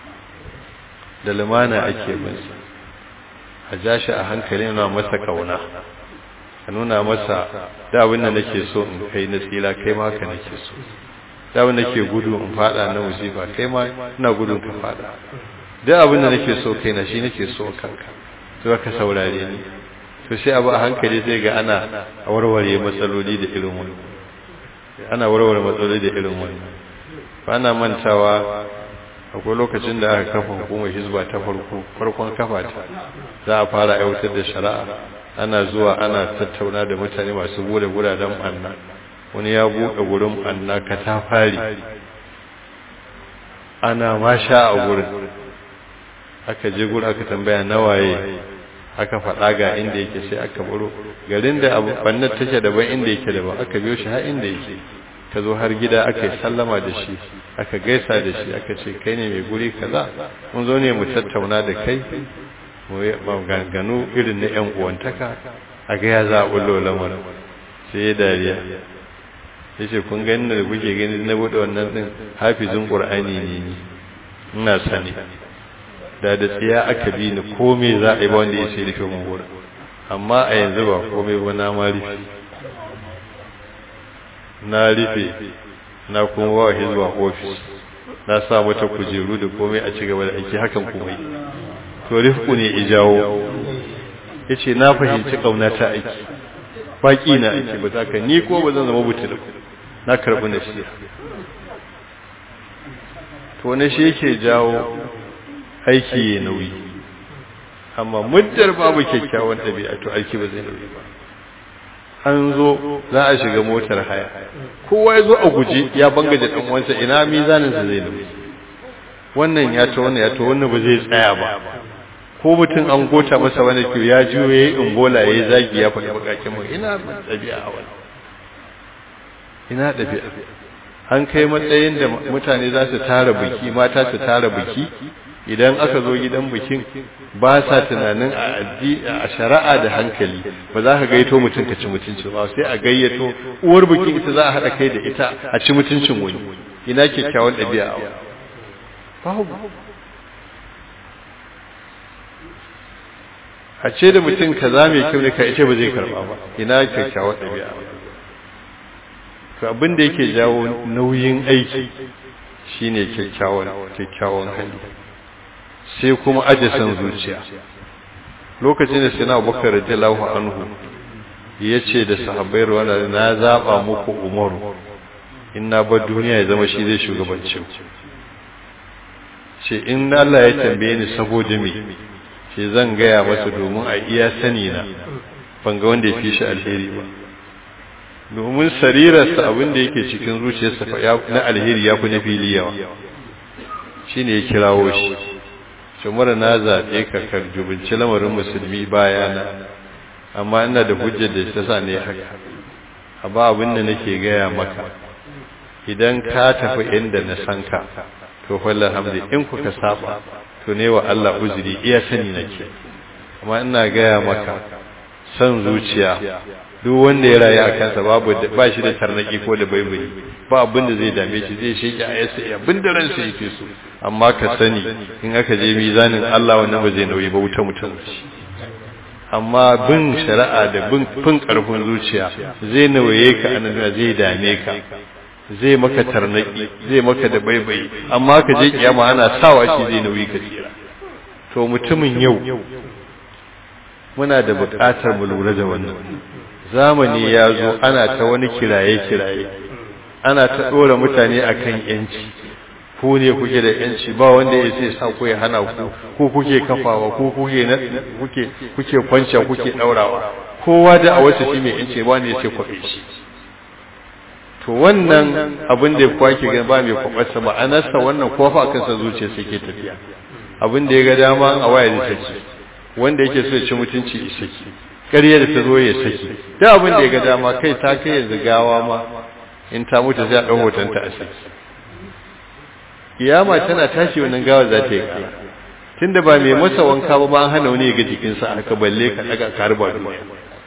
da lumana ake bin sa a ja shi a hankali na masa kauna ka nuna masa da abin da nake so in kai na tsira kai ma ka nake so da abin da nake gudu in fada na musifa kai ma ina gudun ka fada da abin da nake so kai na shi nake so kanka to ka saurare ni to sai abu a hankali sai ga ana warware matsaloli da irin wani ana warware matsaloli da irin wani ba na mantawa akwai lokacin da aka kafa hukumar hizba ta farko farkon kafa ta za a fara aiwatar da shari'a ana zuwa ana tattauna da mutane masu bude guraden anna wani ya buɗe gurin anna ka ta fari ana masha a gurin aka je gurin aka tambaya nawaye aka faɗa ga inda yake sai aka baro garin da abu bannar take daban inda yake daban aka biyo shi har inda yake ka zo har gida aka yi sallama da shi aka gaisa da shi aka ce kai ne mai guri kaza mun zo ne mu tattauna da kai maganganu irin na 'yan uwantaka a ga ya za a bullo lamarin sai ya dariya ya ce kun gani da kuke gani na buɗe wannan ɗin hafizin ƙur'ani ne ni ina sani da da tsiya aka bi ni komai za a yi ba wanda ya sai rufe mun wurin amma a yanzu ba komai ba na ma rufe na rufe na kuma wa hizba ofis na sa mata kujeru da komai a ci gaba da aiki hakan kuma yi to rifku ne ijawo ya ce na fahimci ƙauna ta aiki baƙi na aiki ba za ka ni ko ba zan zama butul na karɓi na shi to na shi yake jawo aiki ya nauyi amma muddar babu kyakkyawan ɗabi'a to aiki ba zai nauyi ba an zo za a shiga motar haya kowa ya zo a guje ya bangaje ɗan uwansa ina mizaninsa zai nauyi wannan ya ta wannan ya ta wannan ba zai tsaya ba ko mutum an gota masa wani kyau ya juyo ya yi imbola ya yi zagi ya faɗi bakakin mu ina ɗabi'a a wani ina ɗabi'a an kai matsayin da mutane za su tara biki mata su tara biki idan aka zo gidan bikin ba sa tunanin a shari'a da hankali ba za ka gaito mutum ka ci mutunci ba sai a gayyato uwar bikin ita za a haɗa kai da ita a ci mutuncin wani ina kyakkyawan ɗabi'a a wani babu a ce da mutum kaza mai kyau ne ka ita ba zai karba ba ina kyakkyawar ɗabi'a to abin da yake jawo nauyin aiki shine kyakkyawan kyakkyawan hali sai kuma aje san zuciya lokacin da sina Abubakar radiyallahu anhu yace da sahabbai ruwana na zaba muku Umaru inna ba duniya ya zama shi zai shugabanci ce in Allah ya tambaye ni saboda me ce zan gaya masa domin a iya sani na ban ga wanda ya fi shi alheri ba domin sarirarsa abin da yake cikin zuciyarsa na alheri ya fi na fili yawa shi ne ya kirawo shi shumara na zaɓe ka karjubinci lamarin musulmi bayana amma ina da hujjar da ta sa ne haka a ba abin da nake gaya maka idan ka tafi inda na san ka to fallah hamdi in kuka saba to ne wa Allah uzuri iya sani nake amma ina gaya maka san zuciya duk wanda ya rayu a kansa babu ba shi da tarnaki ko da baibayi ba abin da zai dame shi zai sheke a yasa abin da ransa yake so amma ka sani in aka je mizanin Allah wannan ba zai nauyi ba wuta mutum amma bin shari'a da bin fin karfin zuciya zai nauye ka anan zai dame ka zai maka tarnaki zai maka da baibayi amma ka je kiyama ana sawa shi zai nauyi ka tsira to mutumin yau muna da buƙatar mu lura da wannan zamani ya zo ana ta wani kiraye-kiraye ana ta ɗora mutane akan yanci ku ne kuke da yanci ba wanda ya sai sa ku ya hana ku ko kuke kafawa ko kuke kuke kuke kwanciya kuke ɗaurawa kowa da a wasu shi mai yanci ba ne ya ce kwaɓe shi to wannan abin da ya kwake gan ba mai kwaɓarsa ba anarsa wannan kofa kansa zuciya sai ke tafiya abin da ya ga dama a waya da take wanda yake so ya ci mutunci ya saki ƙarya da ta zo ya saki da abin da ya ga dama kai ta kai yanzu gawa ma in ta mutu sai a ɗan hotonta a saki kiyama tana tashi wannan gawa za ta yi ƙara tunda ba mai masa wanka ba ba an hana wani ya ga jikinsa aka balle ka ɗaga ka harba duniya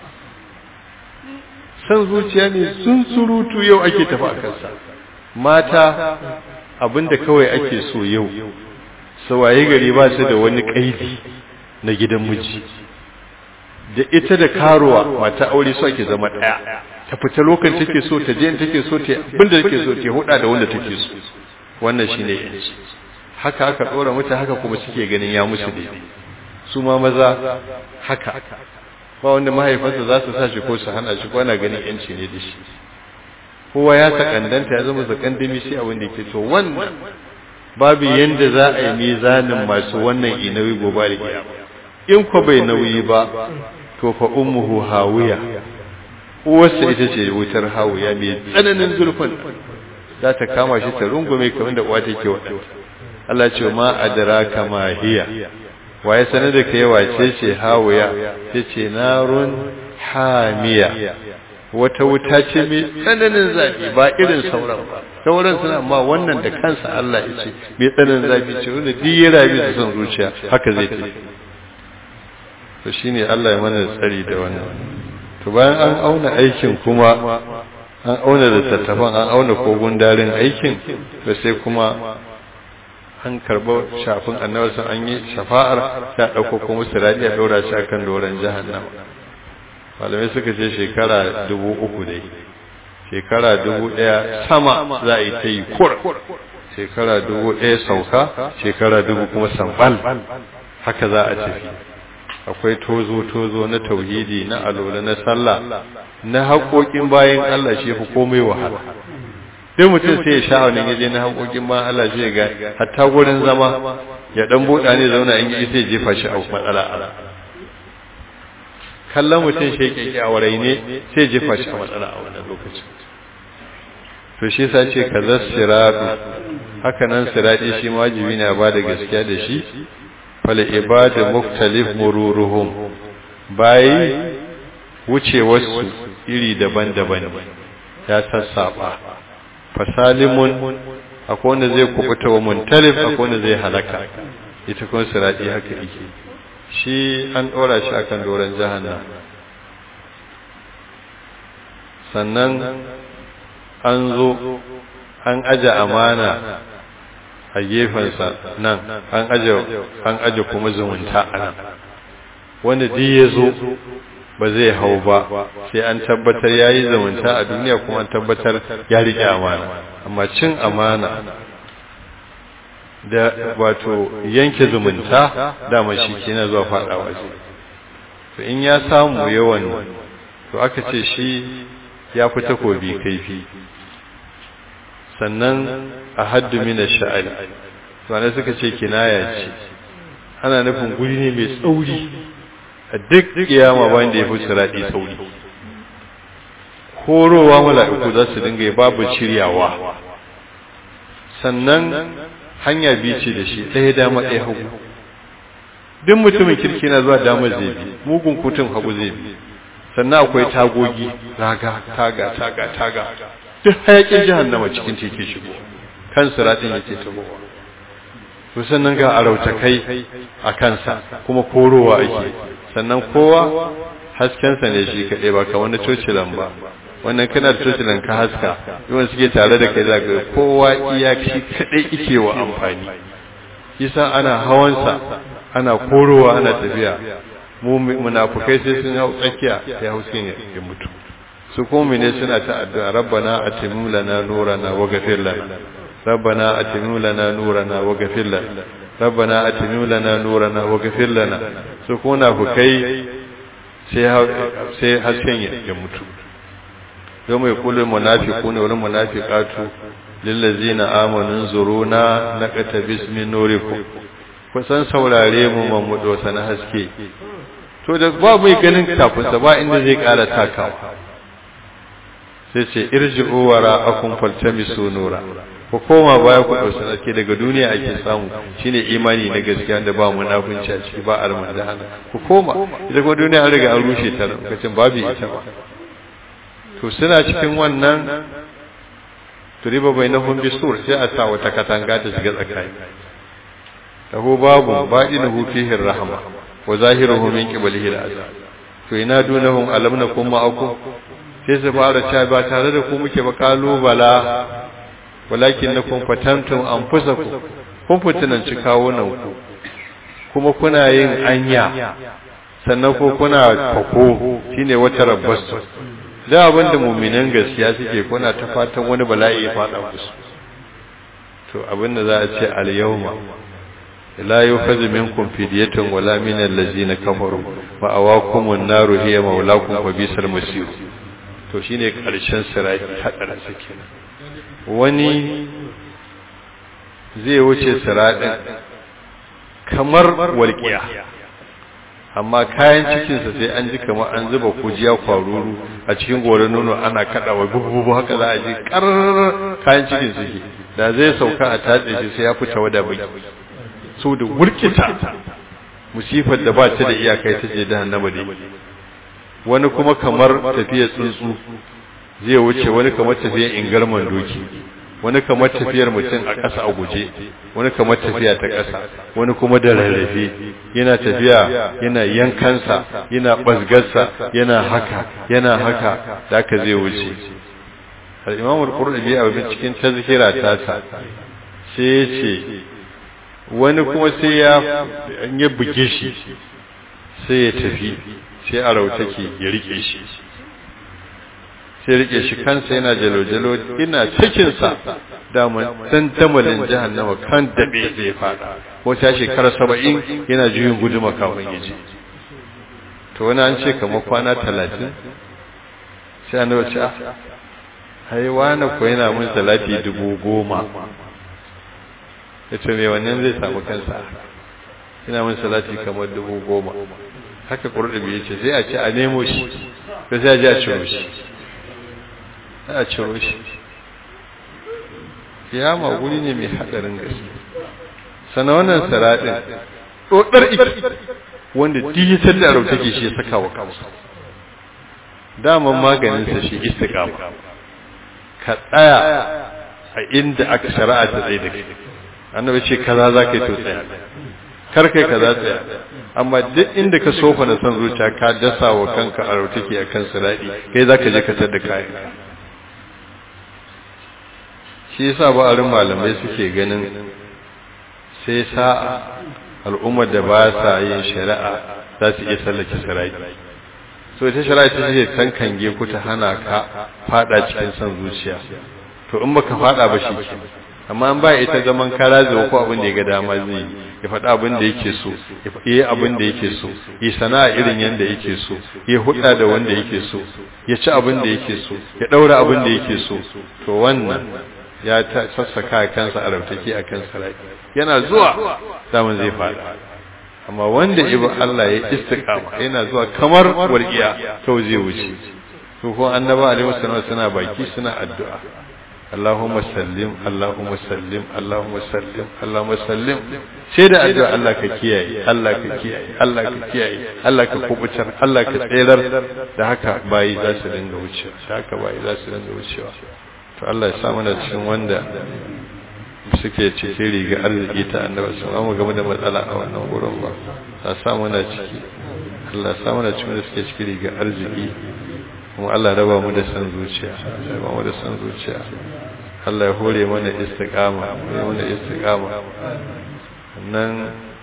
san zuciya ne sun surutu yau ake tafi a kansa mata abinda kawai ake so yau sawaye gari ba su da wani ƙaidi na gidan miji da ita da karuwa mata aure so ake zama daya ta fita lokacin take so ta je take so ta abinda take so ta huda da wanda take so wannan shine yanci haka aka dora mata haka kuma suke ganin ya musu daidai su ma maza haka ba wanda mahaifansa za su sa shi ko su hana shi ko ana ganin yanci ne da shi kowa ya sakandanta ya zama sakandami sai abin da yake to wannan babu yanda za a yi mizanin masu wannan inawi gobe da kiyama in ko bai nauyi ba to fa ummuhu hawiya uwarsa ita ce wutar hawiya mai tsananin zurfin za ta kama shi ta rungume kamar da uwa take wadanta Allah ce ma adraka ma hiya waye sanar da kai wace ce hawiya yace narun hamiya wata wuta ce mai tsananin zafi ba irin sauran ba sauran suna amma wannan da kansa Allah ya ce mai tsananin zafi ce wanda duk ya rabi da son zuciya haka zai tafi to shine Allah ya mana tsari da wannan to bayan an auna aikin kuma an auna da tattafan an auna kogun darin aikin to sai kuma an karɓo shafin annabi sun an yi shafa'ar ta ɗauko kuma sirati a ɗora shi akan doron jahannama malamai suka ce shekara dubu uku dai shekara dubu ɗaya sama za a yi ta yi kur shekara dubu ɗaya sauka shekara dubu kuma sambal haka za a tafi akwai tozo-tozo na tauhidi na alola na sallah na haƙoƙin bayan Allah shi fi komai wahala duk mutum sai ya sha wani yaje na haƙoƙin bayan Allah shi ga hatta gurin zama ya dan buɗa ne zauna in yi sai jefa shi a matsala ala kallon mutum shi yake a warai ne sai jefa shi a matsala a wannan lokacin to shi sa ce kaza siratu haka nan sirati shi wajibi ne ba da gaskiya da shi fal ibadu muktalif mururuhum bayi wuce wasu iri daban-daban ya sassaba fasalimun akwai wanda zai kubuta wa muntalif akwai wanda zai halaka ita kuma sirati haka yake shi an dora shi akan doron jahannam sannan an zo an aje amana a gefensa nan an aje an aje kuma zumunta a nan wanda duk ya zo ba zai hau ba sai an tabbatar ya yi zumunta a duniya kuma an tabbatar ya riƙe amana amma cin amana da wato yanke zumunta dama shi ke na zuwa faɗawa ce to in ya samu yawan to aka ce shi ya fi takobi kaifi sannan a haddu mina sha'ari to suka ce kinaya ce ana nufin guri ne mai tsauri a duk kiyama bayan da ya fi siraɗi sauri horowa mala'iku za su dinga babu shiryawa sannan hanya biyu ce da shi ɗaya dama ɗaya hagu duk mutumin kirki na zuwa dama zai bi mugun kutun hagu zai bi sannan akwai tagogi raga taga taga taga duk hayakin jahannama cikin teke shigo kan siratin yake tabowa to sannan ga arautakai a kansa kuma korowa ake sannan kowa haskensa ne shi kaɗai ba ka wani cocilan ba wannan kana da cocilan ka haska yawan suke tare da kai zaka kowa iya shi kaɗai ike wa amfani yasa ana hawansa ana korowa ana tafiya mu munafukai sai sun hau tsakiya sai hauskin ya mutu su kuma ne suna ta addu'a rabbana atimmu lana nurana wa ghafir lana rabbana atimmu lana nurana wa ghafir lana rabbana atimmu lana nurana wa ghafir lana su kuma munafukai sai sai hasken ya mutu yawma yaqulu munafiquna wal munafiqatu lil ladzina amanu zuruna naqtabis min nurikum kusan saurare mu mamudo sana haske to da ba mai ganin kafinsa ba inda zai ƙara takawa sai ce irji'u wara akum faltamisu nura ku koma baya ku dausa haske daga duniya ake samu shine imani na gaskiya da ba munafunci a ciki ba almandana ku koma ita kuma duniya an riga an rushe ta lokacin babu ita ba to suna cikin wannan turiba bainahum bisur sai a sa wata katanga ta shiga tsakani lahu babu ba'inuhu fihi rahma wa zahiruhu min qiblihi al'azab to ina dunahum alam nakum ma'akum sai su fara cewa ba tare da ku muke ba kalubala walakin nakum fatantum anfusakum kun fitinanci kawunan ku kuma kuna yin anya sannan ko kuna fako shine wata rabbasu da abinda mu'minan gaskiya suke kuna ta fatan wani bala'i ya fada musu to abinda za a ce al-yawma لا يؤخذ منكم فدية ولا من الذين كفروا مأواكم النار هي مولاكم وبئس المصير to shine karshen sirai hadarin sake wani zai wuce siradin kamar walqiya amma kayan cikinsa sai an ji kamar an zuba kujiya kwaruru a cikin goron nono ana kadawa gugugu haka za a ji kar kayan cikin suke da zai sauka a tatse shi sai ya fita wada baki so da wurkita musifar da ba ta da iyakai ta je jahannama dai wani kuma kamar tafiyar tsuntsu zai wuce wani kamar tafiyar ingarman doki wani kamar tafiyar mutum a ƙasa a guje wani kamar tafiya ta ƙasa wani kuma da rarrafe yana tafiya yana yankansa yana ɓasgarsa yana haka yana haka da aka zai wuce al'imamul ƙurɗabi a cikin tazkira tasa sai ya ce wani kuma sai ya ya buge shi sai ya tafi sai a rautake ya rike shi sai rike shi kansa yana jalo-jalo ina cikinsa daman dan tamalin jahannama kan daɓe zai fada wata shekara saba'in yana juyin guduma kafin ya ce to wani an ce kamar kwana talatin sai an wace a haiwa na ko yana mun salati dubu goma ya ce mai wannan zai samu kansa ina mun salati kamar dubu goma haka ƙurɗubi ya ce sai a ce a nemo shi da sai a ji a ciro shi a ciro shi kiyama guri ne mai haɗarin gaske sana wannan saraɗin ɗoɗar iki wanda dijitar da rauta ke shi ya saka wa kansa daman maganinsa shi istiƙama ka tsaya a inda aka shari'a ta tsaye da kai annabi ce kaza za ka yi to tsaya kar kai kaza tsaya amma duk inda ka sofa na san zuciya ka dasa wa kanka a rautake a kan siradi kai za ka je ka tada kayan shi yasa ba'arin malamai suke ganin sai sa'a al'ummar da ba sa yin shari'a za su iya sallake siradi so ita shari'a ta ce tankange ku ta hana ka fada cikin son zuciya to in baka fada ba shi ke amma an ba ita zaman kara zuwa ko abin da ya ga dama zai ya faɗa abin da yake so ya yi abin da yake so ya sana'a irin yanda yake so ya hudda da wanda yake so ya ci abin da yake so ya daura abin da yake so to wannan ya ta sassaka kansa a rautaki a kan sarai yana zuwa zaman zai faɗa amma wanda ibu Allah ya istiqama yana zuwa kamar warqiya to zai wuce to ko annaba alaihi wasallam suna baki suna addu'a Allahumma sallim Allahumma sallim Allahumma sallim Allahumma sallim sai da addu'a Allah ka kiyaye Allah ka kiyaye Allah ka kiyaye Allah ka kubutar Allah ka tserar da haka bayi za su dinga wucewa da haka bayi za su dinga wucewa to Allah ya sa mana cikin wanda suke cikin riga arziki ta annabi su mu game da matsala a wannan gurin ba ta samu na ciki Allah samu na cikin da suke cikin riga arziki kuma Allah raba mu da san zuciya raba mu da san zuciya Allah ya hore mana istiqama hore mana istiqama nan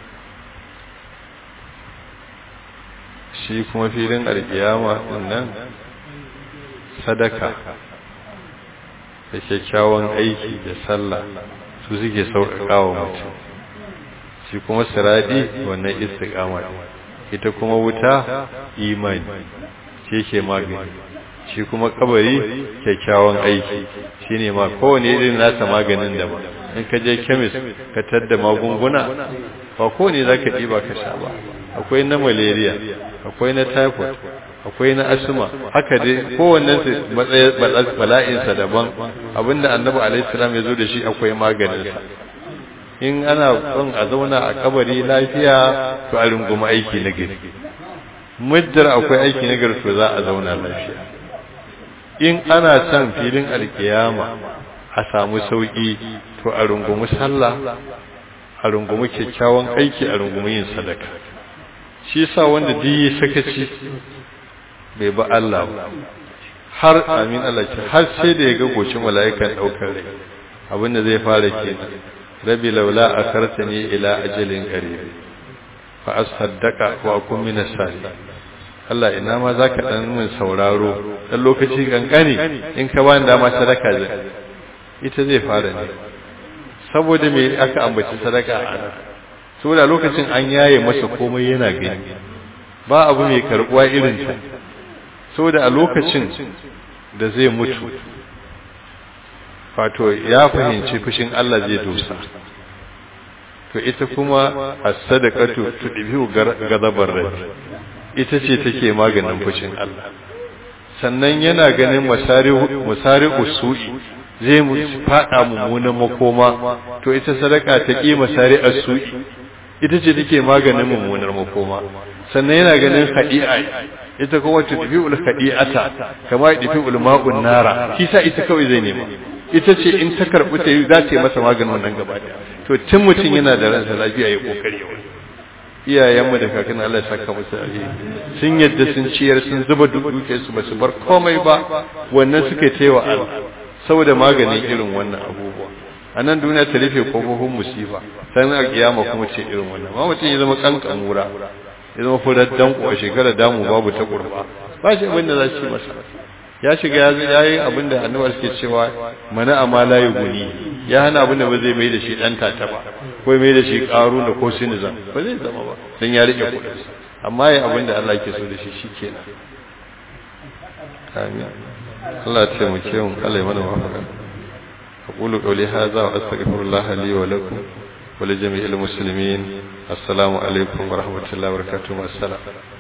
shi kuma filin alkiyama nan sadaka da kyakkyawan aiki da sallah su suke sauƙaƙawa mutum shi kuma siradi wannan istiqama ita kuma wuta imani shi ke magani shi kuma kabari kyakkyawan aiki shine ma kowane irin nasa maganin da ba in ka je kemis ka tadda magunguna ba kowane za ka ɗiba ka sha ba akwai na malaria akwai na typhoid akwai na asma haka dai kowannen su bala'insa daban abinda annabi alaihissalam ya zo da shi akwai maganinsa in ana son a zauna a kabari lafiya to a runguma aiki na gari muddar akwai aiki na gari to za a zauna lafiya in ana son filin alkiyama a samu sauki to a rungumi sallah a rungumi kyakkyawan aiki a rungumi yin sadaka shi sa wanda duk yi sakaci bai ba Allah ba har amin Allah ce har sai da ya ga gocin mala'ikan daukar rai abinda zai fara kenan rabi laula akartani ila ajalin qarib fa asaddaqa wa akun min as-salihin Allah ina ma zaka dan min sauraro dan lokaci kankani in ka bani dama sadaka zai ita zai fara ne saboda me aka ambaci sadaka a nan saboda lokacin an yaye masa komai yana gani ba abu mai karbuwa irin ta saboda a lokacin da zai mutu wato ya fahimci fushin Allah zai dosa to ita kuma as-sadaqatu tudbihu gadabar rai ita ce take maganin fushin Allah sannan yana ganin masari masari usu'i zai mu fada mummunan makoma to ita sadaka ta ki masari asu'i ita ce take maganin mummunar makoma sannan yana ganin khadi'a ita kuma tudfi'ul khadi'ata kama tudfi'ul ma'un nara kisa ita kawai zai nema ita ce in ta karbi ta yi za ta yi masa maganin wannan gaba to tun mutum yana da ransa lafiya ya kokari iyayenmu da kakan Allah ya saka musu alheri sun yadda sun ciyar sun zuba duke su ba su bar komai ba wannan suke taiwa Allah saboda maganin irin wannan abubuwa a nan duniya ta rufe kofofin musifa sannan a kiyama kuma ce irin wannan ma mutum ya zama kankan wura ya zama furar danko a shekarar damu babu ta kurba ba shi abin da za su yi masa ya shiga ya yi abin da annabar suke cewa mana amma la guni ya hana abin da ba zai mai da shi dan tata ba ko mai da shi karu da ko sinizam ba zai zama ba dan ya rike kudin amma ya abin da Allah ke so da shi shikenan amin Allah ya taimake mu Allah ya mana mafaka أقول قولي هذا وأستغفر الله لي ولكم ولجميع المسلمين السلام عليكم ورحمة الله وبركاته والسلام